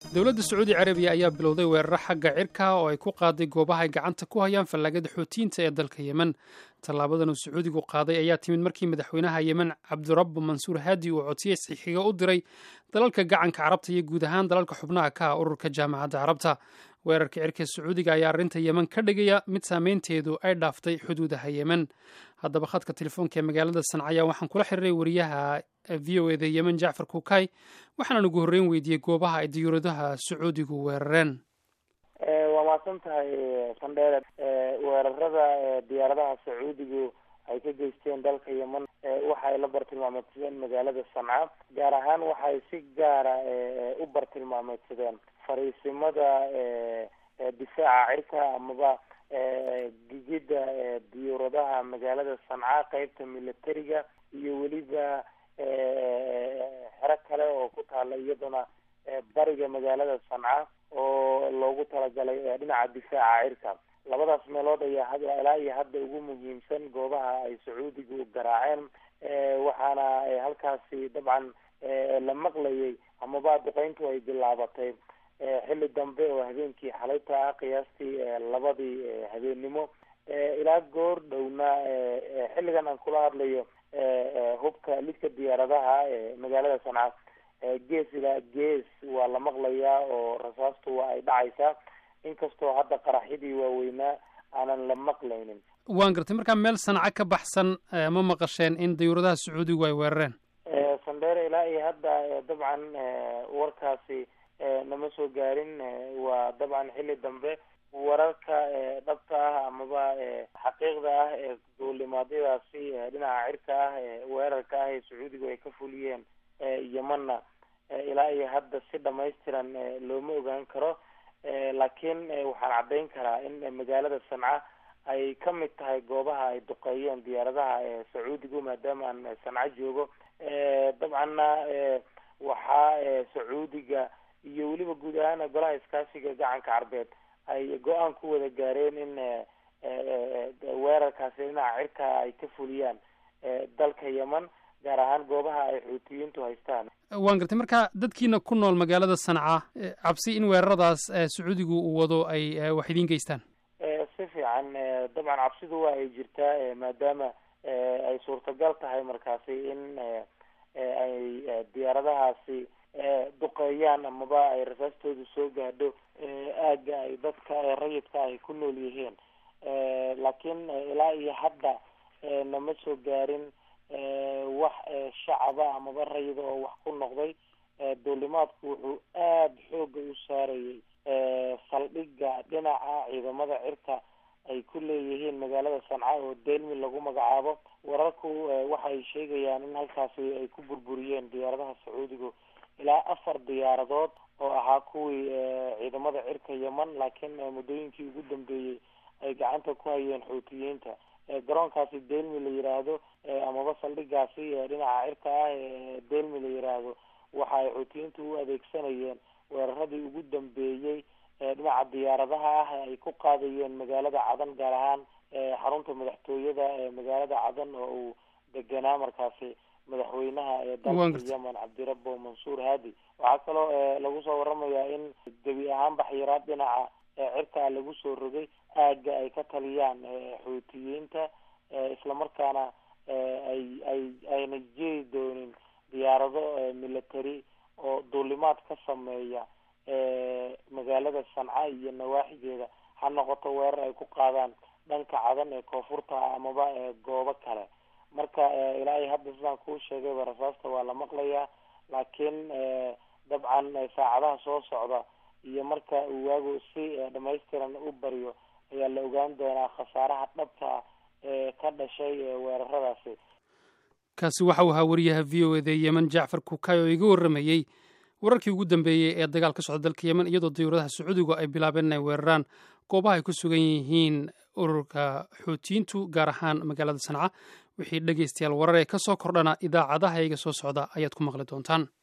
dowladda sacuudi carabiya ayaa bilowday weeraro xagga cirka oo ay ku qaaday goobaha ay gacanta ku hayaan fallaagada xootiyiinta ee dalka yemen tallaabadan uu sacuudigu qaaday ayaa timid markii madaxweynaha yemen cabdirabbu mansuur haadi uu codsiyey saxiixiga u diray dalalka gacanka carabta iyo guud ahaan dalalka xubnaha ka ah ururka jaamacadda carabta weerarka cirka sacuudiga ayaa arrinta yemen ka dhigaya mid saameynteedu ay dhaaftay xuduudaha yemen haddaba khadka telefoonka ee magaalada sancaya waxaan kula xiriiray wariyaha v o eda yemen jacfar kukay waxaana ugu horreyn weydiiyey goobaha ay diyuuradaha sacuudigu weerareen waa mahadsan tahay sandheere weerarada diyaaradaha sacuudigu ay ka geysteen dalka yemen waxay la bartilmaameedsadeen magaalada sanca gaar ahaan waxay si gaara u bartilmaameedsadeen fariisimada difaaca cirka amaba gigida diyuuradaha magaalada sanca qeybta militariga iyo weliba xero kale oo ku taala iyaduna bariga magaalada sanca oo loogu talagalay dhinaca difaaca cirka labadaas meelood ayaa ilaa iyo hadda ugu muhiimsan goobaha ay sacuudigu garaaceen waxaana halkaasi dabcan la maqlayay amaba duqeyntu ay bilaabatay xilli dambe oo habeenkii xalayta ah qiyaastii labadii habeennimo ilaa goor dhowna xilligan aan kula hadlayo hubka lidka diyaaradaha magaalada sanca gees ilaa gees waa la maqlayaa oo rasaastu waa ay dhacaysaa inkastoo hadda qaraxyadii waaweynaa aanan la maqlaynin waan gartay markaa meel sanca ka baxsan ma maqasheen in diyuuradaha sacuudigu ay weerareen sandheere ilaa iyo hadda dabcan warkaasi nama soo gaarin waa dabcan xilli dambe wararka dhabta ah amaba xaqiiqda ah ee duulimaadyadaasi dhinaca cirka ah weerarka ah ee sacuudigu ay ka fuliyeen yemanna ilaa iyo hadda si dhamaystiran looma ogaan karo laakiin waxaan caddayn karaa in magaalada sanca ay ka mid tahay goobaha ay duqeeyeen diyaaradaha sacuudigu maadaama aan sanca joogo dabcanna waxaa sacuudiga iyo weliba guud ahaan golaha iskaashiga gacanka carbeed ay go-aan ku wada gaareen in weerarkaasi dhinaca cirka ay ka fuliyaan dalka yemen gaar ahaan goobaha ay xuutiyiintu haystaan waan gartay marka dadkiina ku nool magaalada sanca cabsi in weeraradaas sacuudigu uu wado ay wax idiin geystaan si fiican dabcan cabsidu waa ay jirtaa maadaama ay suurtagal tahay markaasi in ay diyaaradahaasi duqeeyaan amaba ay rasaastoodu soo gaadho aagga ay dadka rayidka ay ku nool yihiin laakiin ilaa iyo hadda nama soo gaarin wax shacaba amaba rayida oo wax ku noqday duulimaadku wuxuu aada xooga u saarayay saldhigga dhinaca ciidamada cirka ay ku leeyihiin magaalada sanca oo delmi lagu magacaabo wararku waxay sheegayaan in halkaasi ay ku burburiyeen diyaaradaha sacuudigu ilaa afar diyaaradood oo ahaa kuwii ciidamada cirka yemen laakiin muddooyinkii ugu dambeeyey ay gacanta ku hayeen xuutiyiinta garoonkaasi delmi la yiraahdo amaba saldhigaasi dhinaca cirka ah delmi la yiraahdo waxa ay xuutiyiintu u adeegsanayeen weeraradii ugu dambeeyey dhinaca diyaaradaha ah ay ku qaadayeen magaalada cadan gaar ahaan xarunta madaxtooyada magaalada cadan oo uu deganaa markaasi madaxweynaha ee dalka yemen cabdirabbo mansuur haadi waxaa kaloo lagu soo waramayaa in gebi ahaan baxyaraad dhinaca cirkaa lagu soo rogay aagga ay ka taliyaan xuutiyiinta islamarkaana ay ay ayna jeri doonin diyaarado military oo duulimaad ka sameeya magaalada sanca iyo nawaaxigeeda ha noqoto weerar ay ku qaadaan dhanka cadan ee koonfurta amaba goobo kale marka ilaa iyo hadda sidaan kuu sheegayba rasaasta waa la maqlayaa laakiin dabcan saacadaha soo socda iyo marka uu waagu si dhamaystiran u baryo ayaa la ogaan doonaa khasaaraha dhabta ee ka dhashay weeraradaasi kaasi waxa uu ahaa wariyaha v o eda yemen jacfar kukay oo iga warramayey wararkii ugu dambeeyey ee dagaal ka socda dalka yemen iyadoo diyuuradaha sacuudigu ay bilaabeen inay weeraraan goobaha ay ku sugan yihiin ururka xuutiyiintu gaar ahaan magaalada sanca wixii dhegaystayaal warar ee ka soo kordhana idaacadaha iga soo socda ayaad ku maqli doontaan